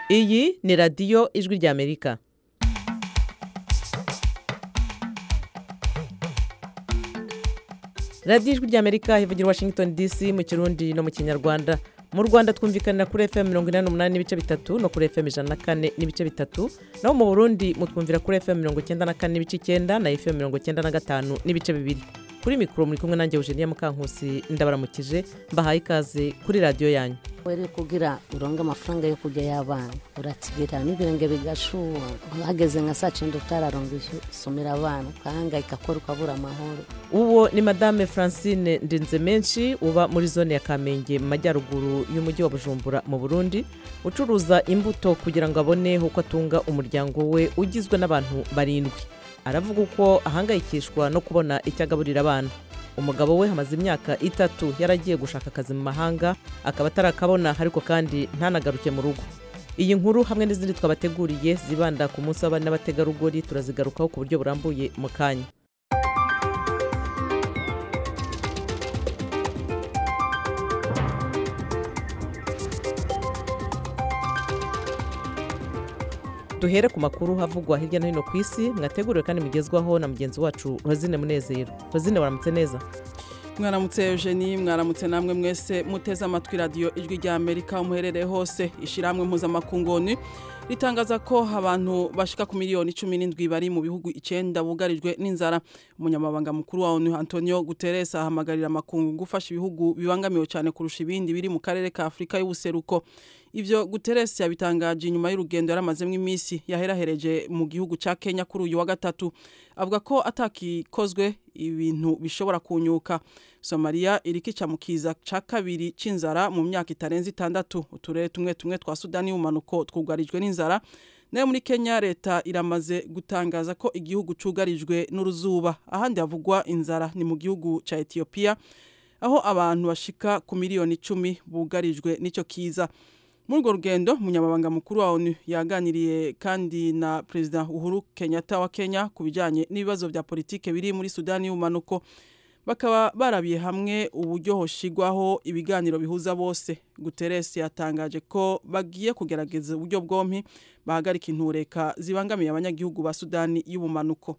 iyi ni radiyo ijwi ry'amerika radiyo ijwi ry'amerika ivugira i washington dc mu kirundi no mu kinyarwanda mu rwanda twumvikanira kuri fm mirongo inani n'umunani n'ibice bitatu no kuri fm ijana na kane n'ibice bitatu naho mu burundi mutwumvira kuri fm mirongo icyenda na kane n'ibice icyenda na fm mirongo icyenda na gatanu n'ibice bibiri kuri mikoro muri kumwe nanjye eugenia mukankusi ndabaramukije mbahaye ikaze kuri radiyo yanyu were kugira uronge amafaranga yo kurya y'abana uratibira n'ibirenge bigashuha hageze nka saa cyenda utararonga isomera abana ukahangayika kora ukabura amahoro uwo ni madame francine ndinze menshi uba muri zone ya kamenge mu majyaruguru y'umujyi wa bujumbura mu burundi ucuruza imbuto kugira ngo abone uko atunga umuryango we ugizwe n'abantu barindwi aravuga uko ahangayikishwa no kubona icyo agaburira abana umugabo we hamaze imyaka itatu yaragiye gushaka akazi mu mahanga akaba atarakabona ariko kandi ntanagaruke mu rugo iyi nkuru hamwe n'izindi twabateguriye zibanda ku munsi w'abana n'abategarugori turazigarukaho ku buryo burambuye mu kanya duhere ku makuru havugwa hirya no hino ku isi mwateguriwe kandi mugezwaho na mugenzi wacu rozine munezero rozine waramutse neza mwaramutse eugenie mwaramutse namwe mwese muteze amatwi radiyo ijwi rya amerika muherereye hose ishyirahamwe mpuzamakungoni ritangaza ko abantu bashika ku miliyoni cumi n'indwi bari mu bihugu icyenda bugarijwe n'inzara umunyamabanga mukuru wa onu antonio guterres ahamagarira amakungu gufasha ibihugu bibangamiwe cyane kurusha ibindi biri mu karere ka afurika y'ubuseruko ivyo guterres yabitangaje inyuma y'urugendo yaramazemo iminsi yaherahereje mu gihugu ca kenya kuri uyu wa gatatu avuga ko atakikozwe ibintu bishobora kunyuka somaliya irikica mu kiza ca kabiri c'inzara mu myaka itarenze itandatu uturere tumwe tumwe twa sudani y'umanuko twugarijwe n'inzara nayo muri kenya leta iramaze gutangaza ko igihugu cugarijwe n'uruzuba ahandi havugwa inzara ni mu gihugu ca etiyopiya aho abantu bashika ku miliyoni icumi bugarijwe n'ico kiza muri urwo rugendo umunyamabanga mukuru wa onu yaganiriye kandi na perezida uhuru kenyatta wa kenya ku bijyanye n'ibibazo bya politike biri muri sudani y'ubumanuko bakaba barabiye hamwe uburyo hoshigwaho ibiganiro bihuza bose guterres yatangaje ko bagiye kugerageza uburyo bwompi bahagarika intureka zibangamiye abanyagihugu ba sudani y'ubumanuko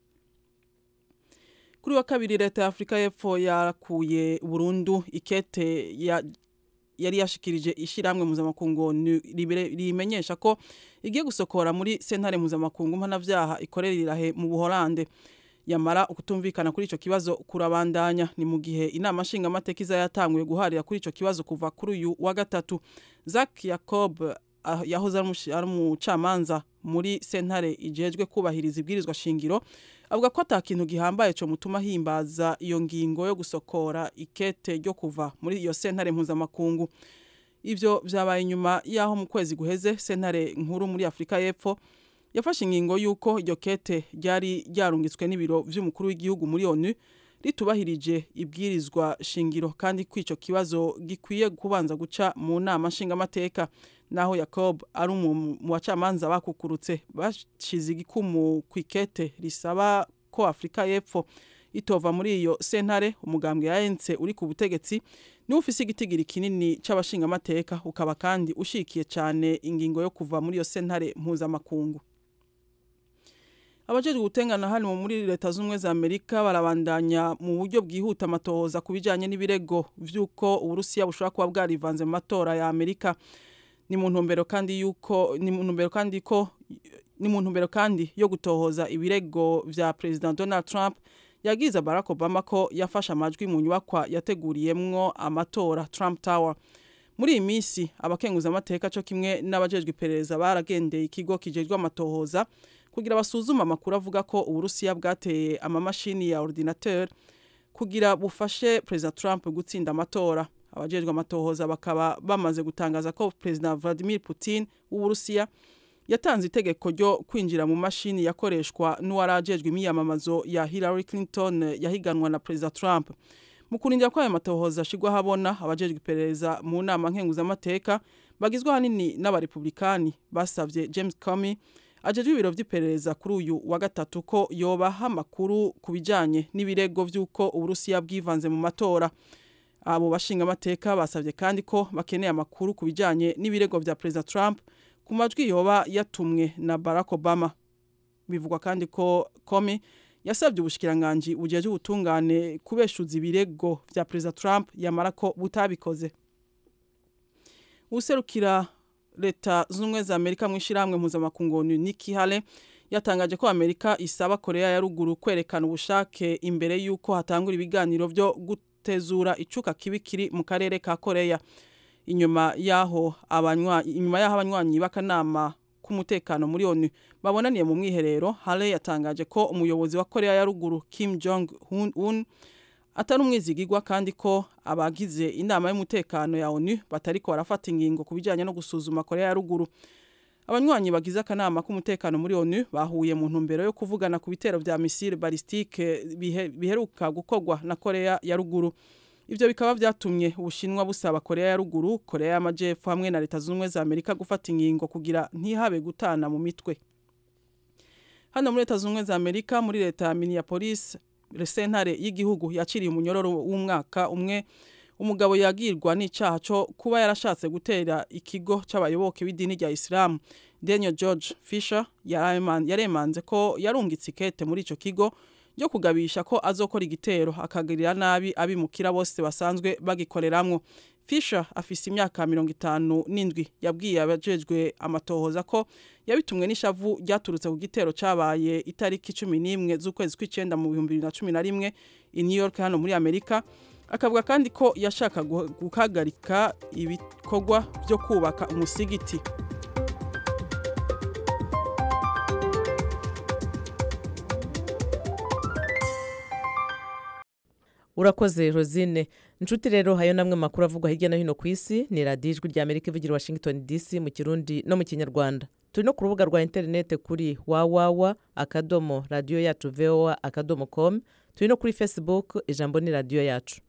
kuri wa kabiri leta ya afurika y'epfo yakuye burundu ikete ya yari yashikirije ishyirahamwe mpuzamakungu rimenyesha ko igiye gusokora muri sentare mpuzamakungu mpanabyaha ikorera irahe mu buholande yamara ukutumvikana kuri icyo kibazo kurabandanya ni mu gihe inama nshingamateka iza yatanguye guharira kuri icyo kibazo kuva kuri uyu wa gatatu Zack Yacob yahoze ari umucamanza muri sentare igejwe kubahiriza ibwirizwa shingiro avuga ko atakintu gihambaye cyo mutuma himbaza iyo ngingo yo gusokora ikete ryo kuva muri iyo sentare mpuzamakungu ivyo vyabaye inyuma yaho mu kwezi guheze sentare nkuru muri afurika y'epfo yafashe ingingo y'uko iryo kete ryari ryarungitswe n'ibiro vy'umukuru w'igihugu muri onu ritubahirije ibwirizwa shingiro kandi ko ico kibazo gikwiye kubanza guca mu nama nshingamateka naho Jacob ari mu bacamanza bakukurutse bashize igikumu ku ikete risaba ko Afurika y'Epfo itova muri iyo sentare umugambwe yayense uri ku butegetsi niwe ufise igitigiri kinini c'abashingamateka ukaba kandi ushikiye cyane ingingo yo kuva muri iyo sentare mpuzamakungu abajejwe gutengana hano muri leta z'ubumwe za amerika barabandanya mu buryo bwihuta amatohoza ku bijanye n'ibirego vy'uko uburusiya bushobora kuba bwarivanze mu matora ya amerika ni mu ntumbero kandi yuko ni mu ntumbero kandi ko ni mu ntumbero kandi yo gutohoza ibirego vya President Donald Trump yagize Barack Obama ko yafashe amajwi mu nyubakwa yateguriyemwo amatora Trump Tower muri iyi minsi abakenguza amateka cyo kimwe n'abajejwe iperereza baragendeye ikigo kijejwe amatohoza kugira basuzume amakuru avuga ko uburusiya bwateye amamashini ya ordinateur kugira bufashe President Trump gutsinda amatora abajejwe amatohoza bakaba bamaze gutangaza ko President Vladimir Putin w'Uburusiya yatanze itegeko ryo kwinjira mu mashini yakoreshwa n'uwarajejwe imiyamamazo ya Hillary Clinton yahiganwa na President Trump mu kurindira ko aya matohoza ashigwa habona abajejwe iperereza mu nama nkenguzamateka bagizwe ahanini n'abarepublikani basavye James Comey ajejwe ibiro vy'iperereza kuri uyu wa gatatu ko yobaha amakuru ku bijanye n'ibirego vy'uko Uburusiya bwivanze mu matora abo bashinga amateka basabye kandi ko bakeneye amakuru ku bijyanye n'ibirego bya perezida Trump ku majwi yoba yatumwe na Barack Obama bivugwa kandi ko Comey yasabye ubushikiranganji bujeje ubutungane kubeshuza ibirego vya Perezida Trump yamara ko butabikoze userukira leta z'ubumwe za Amerika mu ishyirahamwe mpuzamakungu Nikki Haley yatangaje ko Amerika isaba Korea ya ruguru kwerekana ubushake imbere y'uko hatangura ibiganiro byo gutezura icuka kibi kiri mu karere ka Korea inyuma yaho abanywa inyuma yaho abanywanyi b'akanama k'umutekano muri ONU babonaniye mu mwiherero Haley yatangaje ko umuyobozi wa Korea ya ruguru Kim Jong Un atari umwizigirwa kandi ko abagize inama y'umutekano ya ONU batariko barafata ingingo ku bijyanye no gusuzuma Korea ya ruguru abanywanyi bagize akanama k'umutekano muri ONU bahuye mu ntumbero yo kuvugana ku bitero vya missile ballistique bihe, biheruka gukorwa na Korea ya ruguru ivyo bikaba vyatumye ubushinwa busaba Korea ya ruguru Korea y'amajepfo hamwe na leta z'ubumwe za Amerika gufata ingingo kugira ntihabe gutana mu mitwe hano muri leta z'ubumwe za Amerika muri leta ya Minneapolis sentare y'igihugu yaciriye umunyororo w'umwaka umwe umugabo yagirwa n'icaha cyo kuba yarashatse gutera ikigo c'abayoboke b'idini rya Islam Daniel George Fisher yaremanze ko yarungitse ikete muri ico kigo ryo kugabisha ko azokora igitero akagirira nabi abimukira bose basanzwe bagikoreramwo Fisher afise imyaka mirongo itanu n'indwi yabwiye abajejwe amatohoza ko yabitumwe n'ishavu ryaturutse ku gitero cabaye itariki cumi n'imwe z'ukwezi kw'icenda mu bihumbi bibiri na cumi na rimwe i New York hano muri Amerika akavuga kandi ko yashaka guhagarika ibikorwa byo kubaka umusigiti urakoze rosine inshuti rero hayo namwe makuru avugwa hirya no hino ku isi ni radiyo ijwi rya amerika ivugira washington dc mu kirundi no mu kinyarwanda turi no ku rubuga rwa interinete kuri wawawa akadomo radiyo yacu voa akadomo com turi no kuri facebook ijambo ni radiyo yacu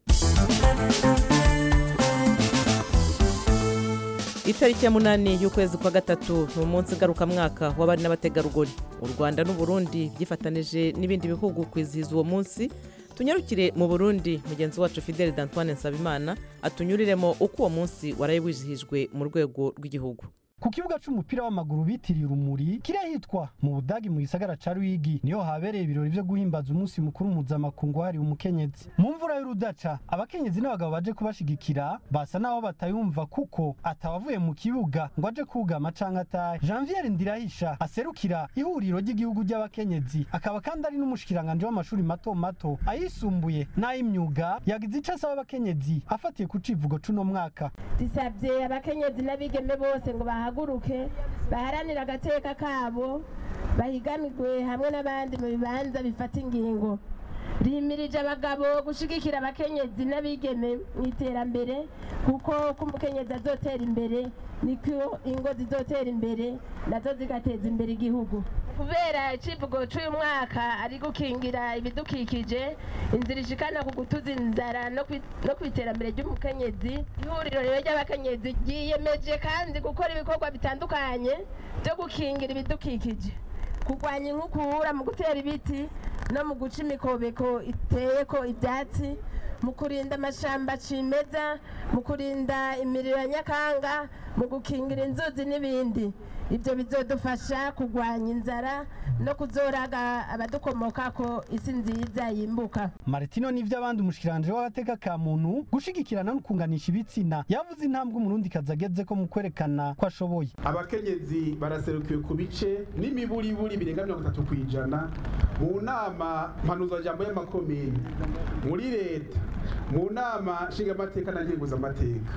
itariki ya munani y'ukwezi kwa gatatu ni umunsi ngarukamwaka w'abari n'abategarugori u rwanda n'uburundi byifatanije n'ibindi bihugu kwizihiza uwo munsi tunyarukire mu burundi mugenzi wacu fidele d'antoine nsabimana atunyuriremo uko uwo munsi waraye wizihijwe mu rwego rw'igihugu ku kibuga c'umupira w'amaguru bitiriye urumuri kirahitwa mu budagi mu gisagara ca ruyigi niho habereye ibirori vyo guhimbaza umunsi mukuru mpuzamakungu wahariwe umukenyezi mu mvura y'urudaca abakenyezi n'abagabo baje kubashigikira basa naho batayumva kuko atawavuye mu kibuga ngo aje kugama canke atahe janviere ndirahisha aserukira ihuriro ry'igihugu ry'abakenyezi akaba kandi ari n'umushikiranganje w'amashuri mato mato ayisumbuye n'ay'imyuga yagize ico asaba abakenyezi afatiye ku civugo c'uno mwaka dusabye abakenyezi n'abigeme bose ngo bahaguruke baharanire agateka kabo bahiganirwe hamwe n'abandi mu bibanza bifata ingingo rimirije abagabo gushigikira abakenyezi n'abigeme mu iterambere kuko ko umukenyezi azotera imbere niko ingo zizotera imbere nazo zigateza imbere igihugu kubera icivugo cy'uyu mwaka ari gukingira ibidukikije inzira ishikana ku gutuza inzara no ku iterambere ry'umukenyezi ihuriro rero ry'abakenyezi ryiyemeje kandi gukora ibikorwa bitandukanye byo gukingira ibidukikije kurwanya inkukura mu gutera ibiti no mu guca imikobeko iteye ko ibyatsi mu kurinda amashamba cimeza mu kurinda imiriro ya nyakanga mu gukingira inzuzi n'ibindi ibyo bizodufasha kurwanya inzara no kuzoraga abadukomoka ko isi nziza yimbuka Martino nivyo abandi umushikiranje w'agateka ka muntu gushigikirana no kunganisha ibitsina yavuze intambwe umurundi kazageze ko mu kwerekana ko ashoboye abakenyezi baraserukiwe ku bice n'imiburiburi birenga mirongo itatu ku ijana mu nama mpanuzajambo y'amakomini muri leta mu nama nshingamateka na ngenguzamateka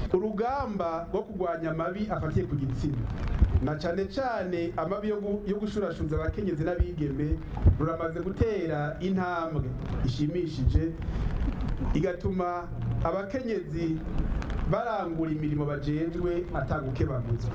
urugamba rwo kurwanya amabi afatiye ku gitsina na cane cane amabi yo gushurashuza abakenyezi n'abigeme ruramaze gutera intambwe ishimishije igatuma abakenyezi barangura imirimo bajejwe atagukebaguzwa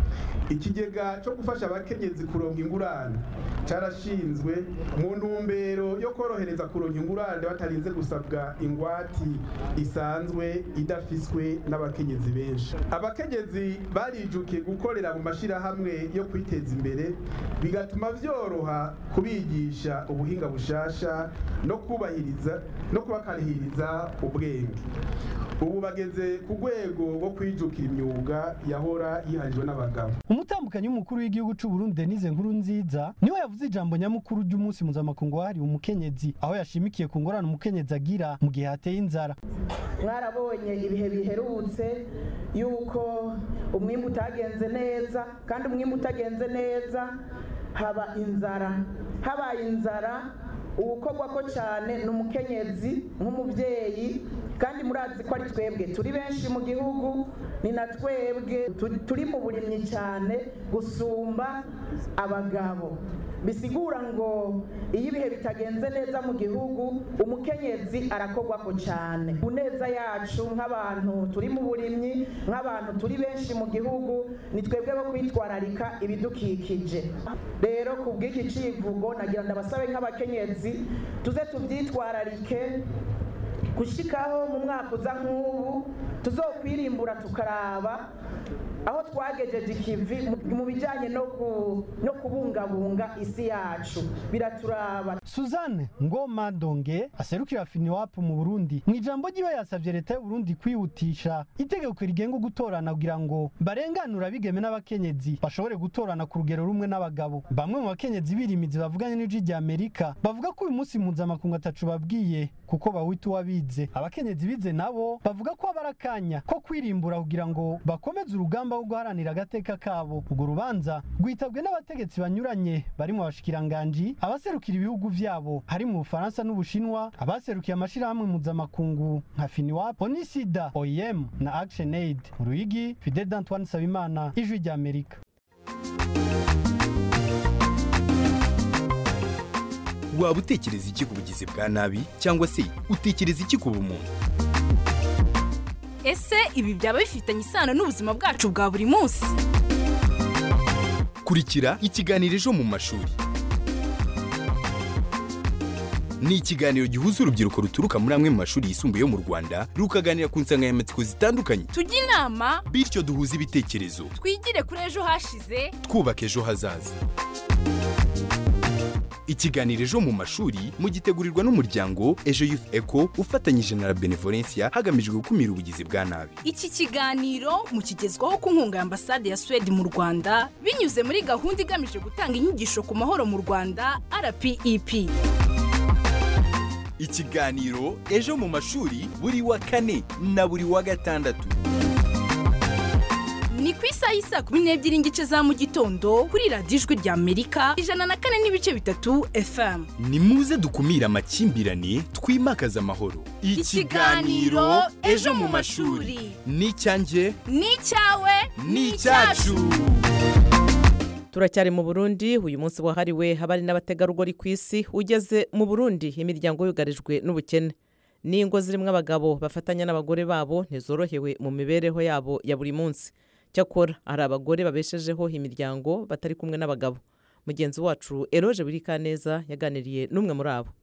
ikigega cyo gufasha abakenyezi kuronka ingurane carashinzwe mu ntumbero yo korohereza kuronka ingurane batarinze gusabwa ingwati isanzwe idafiswe n'abakenyezi benshi abakenyezi barijukiye gukorera mu mashirahamwe yo kwiteza imbere bigatuma vyoroha kubigisha ubuhinga bushasha no kubahiriza no kubakarihiriza ubwenge ubu bageze ku rwego rwo kwijukira imyuga yahora yiharijwe n'abagabo n'abagabo umutambukanyi w'umukuru w'igihugu c'u Burundi Denise Nkuru nziza niwe yavuze ijambo nyamukuru ry'umunsi mpuzamakungu wahariwe umukenyezi aho yashimikiye ku ngorane umukenyezi agira mu gihe hateye inzara mwarabonye ibihe biherutse yuko umwimbu utagenze neza kandi umwimbu utagenze neza haba inzara habaye inzara uwukorwa ko cyane ni umukenyezi nk'umubyeyi kandi murazi ko ari twebwe turi benshi mu gihugu ni na twebwe tu- turi mu burimyi cyane gusumba abagabo bisigura ngo iyo ibihe bitagenze neza mu gihugu umukenyezi arakorwa ko cyane ku neza yacu nk'abantu turi mu burimyi nk'abantu turi benshi mu gihugu ni twebwe bo kwitwararika ibidukikije rero ku bw'iki civugo nagira ndabasabe nk'abakenyezi tuze tubyitwararike gushikaho mu mwaka uza nk'ubu tuzokwirimbura tukaraba aho twagejeje ikivi mu- mu bijyanye no ku- no kubungabunga isi yacu biraturaba Suzanne Ngoma Donge aserukira FINIWAP mu Burundi mu ijambo ryiwe yasavye leta y'u Burundi kwihutisha itegeko rigenga gutorana kugira ngo barenganura abigeme n'abakenyezi bashobore gutorana ku rugero rumwe n'abagabo bamwe mu bakenyezi birimizi bavuganye n'ijwi rya Amerika bavuga ko uyu munsi mpuzamakungu atacu babwiye kuko bawita uwabize abakenyezi bize nabo bavuga ko abara akanya ko kwirimbura kugira ngo bakomeze urugamba rwo guharanira agateka kabo urwo rubanza rwitabwe n'abategetsi banyuranye barimo abashikiranganji abaserukira ibihugu vyabo hari mu Bufaransa n'Ubushinwa abaserukiye amashirahamwe mpuzamakungu nka FINIWAP Onisida OIM na Action Aid mu Ruyigi Fidel Antoine Sabimana ijwi rya Amerika waba utekereza iki ku bugizi bwa nabi cyangwa se utekereza iki ku bumuntu ese ibi byaba bifitanye isano n'ubuzima bwacu bwa buri munsi kurikira ikiganiro ejo mu mashuri ni ikiganiro gihuza urubyiruko ruturuka muri amwe mu mashuri yisumbuye yo mu rwanda rukaganira ku nsanganyamatsiko zitandukanye tujye inama bityo duhuze ibitekerezo twigire kuri ejo hashize twubaka ejo hazaza ikiganiro ejo mu mashuri mugitegurirwa n'umuryango ejo youth eco ufatanyije na la benevolencia hagamijwe gukumira ubugizi bwa nabi iki kiganiro mukigezwaho ku nkunga ya ambasade ya suwede mu rwanda binyuze muri gahunda igamije gutanga inyigisho ku mahoro mu rwanda rpep ikiganiro ejo mu mashuri buri wa kane na buri wa gatandatu ni ku isaha y'isaa kumi n'ebyiri n'igice za mu gitondo kuri radiyo ijwi rya amerika ijana na kane n'ibice bitatu fm ni muze dukumire amakimbirane twimakaze amahoro Ikiganiro Ejo mu mashuri. ni icyanjye ni icyawe ni icyacu turacyari mu burundi uyu munsi wahariwe abari n'abategarugori ku isi ugeze mu burundi imiryango yugarijwe n'ubukene n'ingo zirimo abagabo bafatanya n'abagore babo ntizorohewe mu mibereho yabo ya buri munsi cyakora hari abagore babeshejeho imiryango batari kumwe n'abagabo mugenzi wacu eroje burikaneza yaganiriye n'umwe muri abo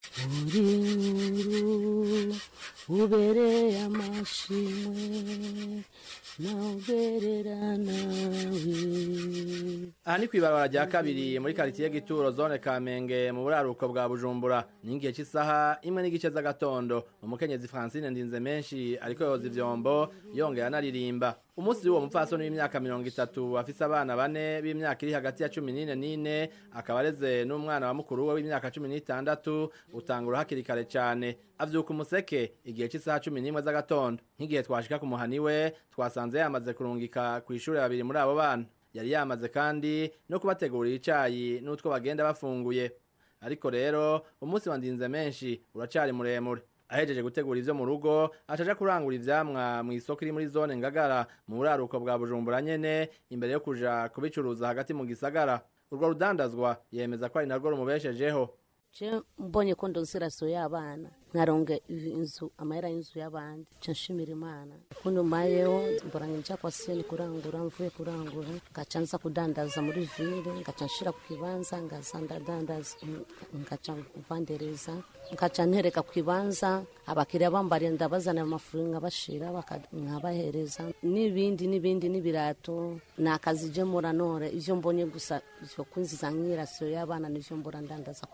uri ubereye amashimwe nawugerera nawe aha ni ku ibarabara rya kabiri muri karitsiye gituro zone kamenge mu buraruko bwa bujumbura ni igihe cy'isaha imwe n'igice z'agatondo umukenyezi francine ndinze menshi ariko yoza ivyombo yongera anaririmba umunsi w'uwo mupfasoni w'imyaka mirongo itatu afise abana bane b'imyaka iri hagati ya cumi n'ine n'ine akaba areze n'umwana wa mukuru we w'imyaka cumi n'itandatu utangura hakiri kare cane avyuka umuseke igihe cy'isaha cumi n'imwe z'agatondo nk'igihe twashika ku muhani we twasanze yamaze kurungika kw'ishure babiri muri abo bana yari yamaze kandi no kubategurira icayi n'utwo bagenda bafunguye ariko rero umunsi wa ndinze menshi uracari muremure ahejeje gutegura ivyo mu rugo acaja kurangura ivyamwa mu isoko iri muri zone ngagara mu buraruko bwa bujumbura nyene imbere yo kuja kubicuruza hagati mu gisagara urwo rudandazwa yemeza ko ari narwo rumubeshejeho je mbonye ko ndonsiraso y'abana nkaronga inzu amahera y'inzu y'abandi nca nshimira imana kundi mayeho mbora nja kwa seni kurangura mvuye kurangura ngaca nza kudandaza muri vile ngaca nshira ku kibanza ngaza ndadandaza ngaca kuvandereza ngaca ntereka ku kibanza abakiriya bambariye ndabazanira amafuri nkabashira baka- nkabahereza n'ibindi n'ibindi n'ibirato ni akazi je muranore ivyo mbonye gusa ivyo kunziza nk'irasiyo y'abana nivyo mbora ndandaza kubera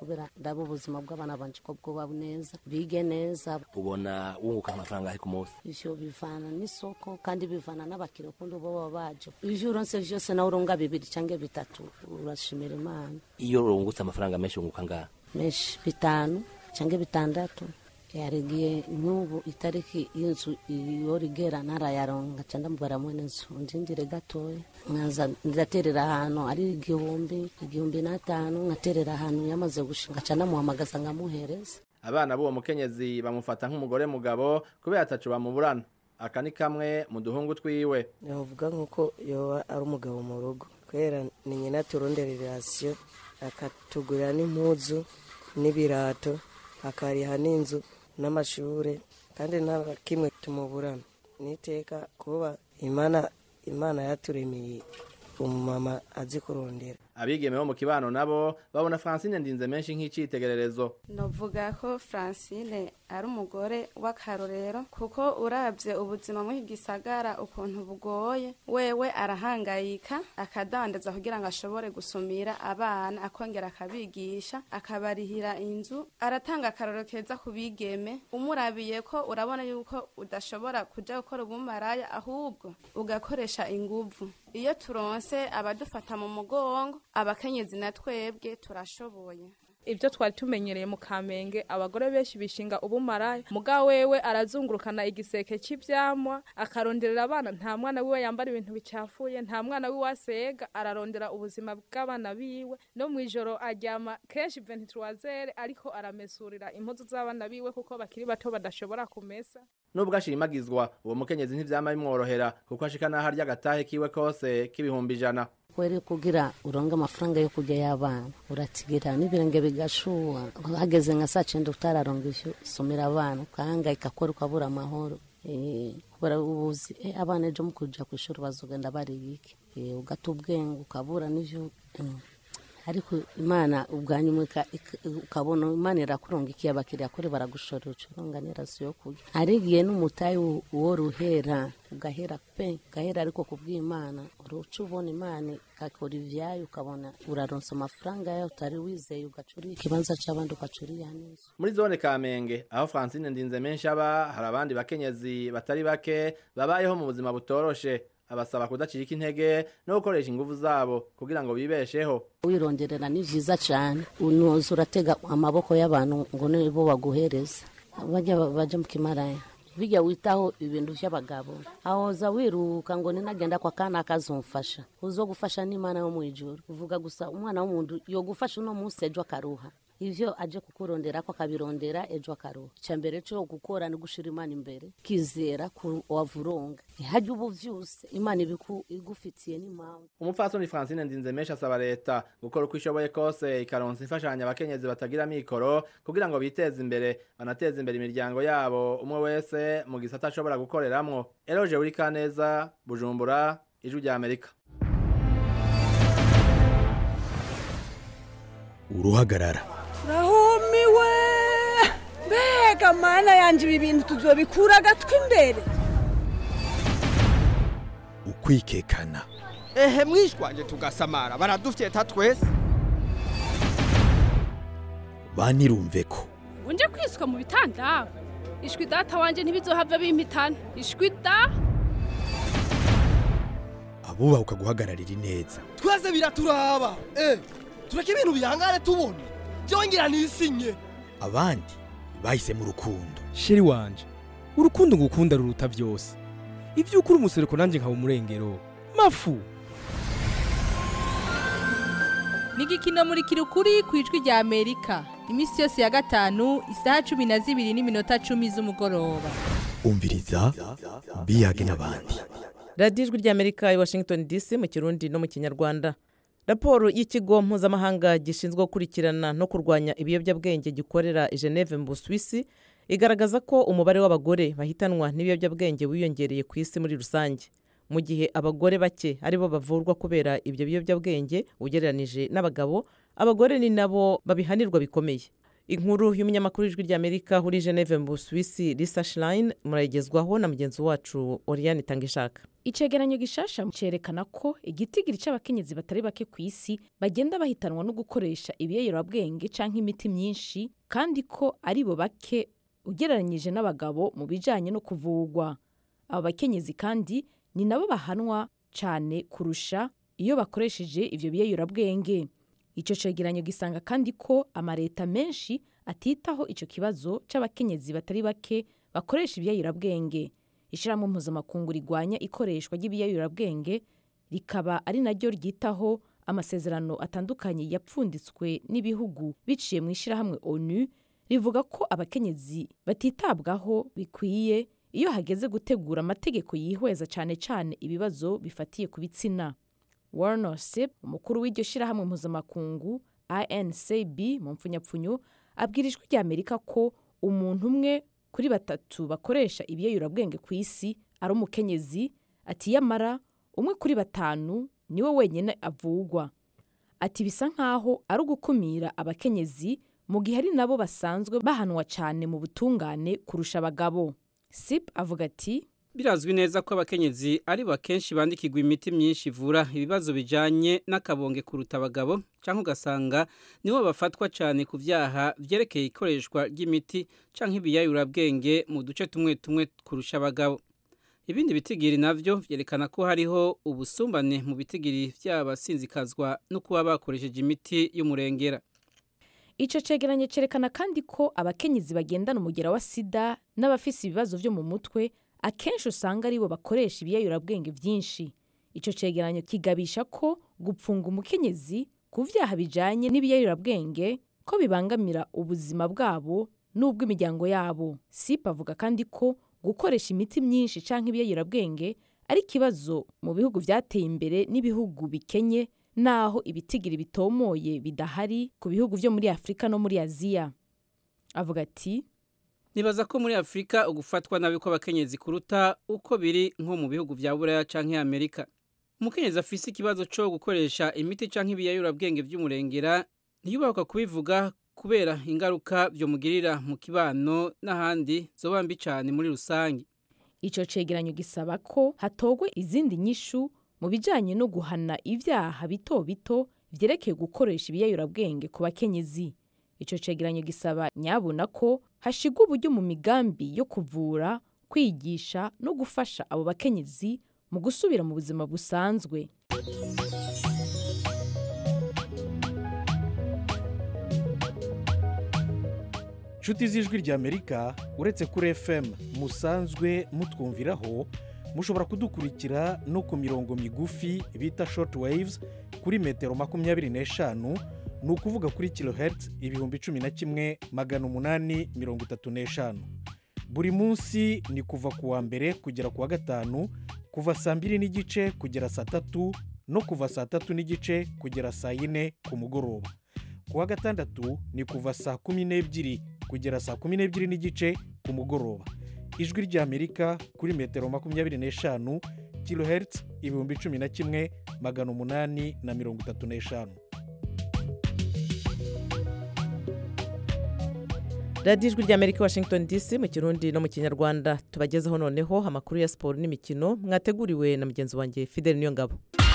ndaba ubuzima bw'abana banje ko bwoba neza bige neza ubona wunguka amafaranga ari ku munsi ivyo bivana n'isoko kandi bivana n'abakiriya ukundi bo baba baje ivyo uronse vyose nawe uronga bibiri canke bitatu urashimira imana iyo urungutse amafaranga menshi wunguka ngaha menshi bitanu canke bitandatu yarigiye nk'ubu itariki y'inzu iyo rigera ntarayaronga ca ndamubara mwene nzu ndindire gatoya nkaza ndaterera ahantu ari igihumbi igihumbi n'atanu nkaterera ahantu yamaze gushinga ca ndamuhamagaza nkamuhereza abana b'uwo mukenyezi bamufata nk'umugore mugabo kubera atacu bamuburana aka ni kamwe mu duhungu twiwe navuga nk'uko yoba ari umugabo mu rugo kubera ni nyina turondera irasiyo akatugurira n'impuzu n'ibirato akariha n'inzu n'amashure kandi nta na kimwe tumuburana niteka kuba imana imana yaturemeye umumama azi kurondera abigeme bo mu kibano nabo babona francine ndinze menshi nk'icitegererezo novuga ko francine ari umugore w'akarorero kuko urabye ubuzima muri iki gisagara ukuntu bugoye wewe arahangayika akadandaza kugira ngo ashobore gusumira abana akongera akabigisha akabarihira inzu aratanga akarorero keza ku bigeme umurabiye ko urabona yuko udashobora kuja gukora ubumaraya ahubwo ugakoresha inguvu iyo turonse abadufata mu mugongo abakenyezi na twebwe turashoboye ibyo twari tumenyereye mu kamenge abagore benshi bishinga ubumaraya muga wewe arazungurukana igiseke cy'ibyamwa akaronderera abana nta mwana wiwe yambara ibintu bicafuye nta mwana wiwe asega ararondera ubuzima bw'abana biwe no mu ijoro aryama kenshi venturwazere ariko aramesurira impuzu z'abana biwe kuko bakiri bato badashobora kumesa nubwo ashimagizwa uwo mukenyezi ntivyama bimworohera kuko ashika n'aho arya agatahe kiwe kose k'ibihumbi ijana kweri kugira uronge amafaranga yo kurya y'abana uratigira n'ibirenge bigashuha hageze nka saa cenda utararonga ivyo usomera abana ukahangayika kora ukabura amahoro kubera ubuzi abana ejo mu kuja kw'ishuri bazogenda bariye iki ugata ubwenge ukabura n'ivyo ariko imana ubwanyuma ukabona imana irakuronga iki abakiriya kuri baragushorera ucuronga n'iraso yo kurya arigiye n'umutayi uwo ruhera ugahera pe ugahera ariko kubw'imana uruca ubona imana ikakora ivyayo ukabona uraronsa amafaranga yayo utari wizeye ugacuriye ikibanza c'abandi ugacuriya neza muri zone kamenge aho francine ndinze menshi aba hari abandi bakenyezi batari bake babayeho mu buzima butoroshe abasaba kudacika intege no gukoresha ingufu zabo kugira ngo bibesheho wironderera ni vyiza cane unoza uratega amaboko y'abantu ngo nibo baguhereza bajya baja mu kimaraya bijya witaho ibintu vy'abagabo ahoza wiruka ngo ninagenda kwa kana akazumfasha uzogufasha n'imana yo mwijuru uvuga gusa umwana w'umuntu yogufasha uno munsi ejo akaruha ivyo aje kukurondera ko akabirondera ejo akaruha icambere co gukora ni gushira imana imbere kizera ku wavuronga hajya ubu vyose imana ibiku igufitiye n'impamvu umupfasoni francine ndinze menshi asaba leta gukora uko ishoboye kose ikaronsa imfashanyo abakenyezi batagira mikoro kugira ngo biteze imbere banateze imbere imiryango yabo umwe wese mu gisata ashobora gukoreramwo eroje uri kaneza bujumbura ijwi rya amerika uruhagarara rahumiwe mbega mana yanje ibi bintu tuzobikura agatwi imbere ukwikekana ehe mwishwanje tugasamara baradufyeta twese banirumve ko unje kwiswa mu bitanda ishwi data wanje ntibizohava bimpitana ishwi da abubaha ukaguhagararira ineza twese biraturaba eh tureke ibintu bihangane tubona byongera nisinye abandi bahisemo urukundo sheri wanje urukundo ngukunda ruruta byose ibyo ukuri umusereko nanjye nkaba umurengero mafu ni igikino muri kirukuri ku ijwi rya amerika iminsi yose ya gatanu isaha cumi na zibiri n'iminota cumi z'umugoroba umviriza biyage n'abandi radiyo ijwi ry'amerika i washington dc mu kirundi no mu kinyarwanda raporo y'ikigo mpuzamahanga gishinzwe gukurikirana no kurwanya ibiyobyabwenge gikorera i geneve mu busuwisi igaragaza ko umubare w'abagore bahitanwa n'ibiyobyabwenge wiyongereye ku isi muri rusange mu gihe abagore bake aribo bavurwa kubera ibyo biyobyabwenge ugereranije n'abagabo abagore ni nabo babihanirwa bikomeye inkuru y'umunyamakuru w'ijwi ry'amerika uri geneve mu busuwisi lisa shirayini murayigezwaho na mugenzi wacu oriyani tangishaka icegeranyo gishasha cerekana ko igitigiri c'abakenyezi batari bake ku isi bagenda bahitanwa no gukoresha ibiyoyorabwenge canke imiti myinshi kandi ko ari bo bake ugereranyije n'abagabo mu bijanye no kuvugwa abo bakenyezi kandi ni nabo bahanwa cane kurusha iyo bakoresheje ivyo biyoyorabwenge ico cegeranyo gisanga kandi ko amareta menshi atitaho ico kibazo c'abakenyezi batari bake bakoresha ibiyoyorabwenge ishyirahamwe mpuzamakungu rigwanya ikoreshwa ry'ibiyoyorabwenge rikaba ari naryo ryitaho amasezerano atandukanye yapfunditswe n'ibihugu biciye mu ishyirahamwe onu rivuga ko abakenyezi batitabwaho bikwiye iyo hageze gutegura amategeko yihweza cyane cyane ibibazo bifatiye ku bitsina warner sip umukuru w'iryo shyirahamwe mpuzamakungu incb mu mpfunyapfunyo abwira ijwi ry'amerika ko umuntu umwe kuri batatu bakoresha ibiyoyorabwenge ku isi ari umukenyezi ati yamara umwe kuri batanu niwe wenyine avugwa ati bisa nk'aho ari ugukumira abakenyezi mu gihe ari nabo basanzwe bahanwa cyane mu butungane kurusha abagabo sip avuga ati birazwi neza ko abakenyezi ari bo akenshi bandikirwa imiti myinshi ivura ibibazo bijyanye n'akabonge kuruta abagabo cyangwa ugasanga nibo bafatwa cyane ku byaha byerekeye ikoreshwa ry'imiti cyangwa ibiyayurabwenge mu duce tumwe tumwe kurusha abagabo ibindi bitigiri nabyo byerekana ko hariho ubusumbane mu bitigiri by'abasinzikazwa no kuba bakoresheje imiti y'umurengera icyo cegeranyo cyerekana kandi ko abakenyezi bagendana umugera wa sida n'abafise ibibazo byo mu mutwe akenshi usanga aribo bakoresha ibiyoyorabwenge byinshi icyo cegeranyo kigabisha ko gupfunga umukenyezi ku byaha bijyanye n'ibiyoyorabwenge ko bibangamira ubuzima bwabo n'ubw'imiryango yabo sipa avuga kandi ko gukoresha imiti myinshi cyangwa ibiyoyorabwenge ari ikibazo mu bihugu byateye imbere n'ibihugu bikenye naho ibitigiri bitomoye bidahari ku bihugu byo muri afurika no muri aziya avuga ati nibaza ko muri afurika ugufatwa nabi kw'abakenyezi kuruta uko biri nko mu bihugu bya buraya cyangwa amerika umukenyezi afise ikibazo cyo gukoresha imiti cyangwa ibiyayurabwenge by'umurengera ntiyubahuka kubivuga kubera ingaruka byomugirira mu kibano n'ahandi zoba mbi cyane muri rusange icyo cegeranyo gisaba ko hatogwe izindi nyishu mu bijyanye no guhana ibyaha bito bito byerekeye gukoresha ibiyayurabwenge ku bakenyezi icyo cegeranyo gisaba nyabona ko hashigwa uburyo mu migambi yo kuvura kwigisha no gufasha abo bakenyezi mu gusubira mu buzima busanzwe inshuti z'ijwi ry'amerika uretse kuri fm musanzwe mutwumviraho mushobora kudukurikira no ku mirongo migufi bita short waves kuri metero makumyabiri n'eshanu ni ukuvuga kuri kilohertz ibihumbi cumi na kimwe magana umunani mirongo itatu n'eshanu buri munsi ni kuva ku wa mbere kugera ku wa gatanu kuva saa mbiri n'igice kugera saa tatu no kuva saa tatu n'igice kugera saa yine ku mugoroba ku wa gatandatu ni kuva saa kumi n'ebyiri kugera saa kumi n'ebyiri n'igice ku mugoroba ijwi ry'amerika kuri metero makumyabiri n'eshanu kilohertz ibihumbi cumi na kimwe magana umunani na mirongo itatu n'eshanu radiyo ijwi ry'amerika washington dc mu kirundi no mu kinyarwanda tubagezeho noneho amakuru ya siporo n'imikino mwateguriwe na mugenzi wanjye fidel niyongabo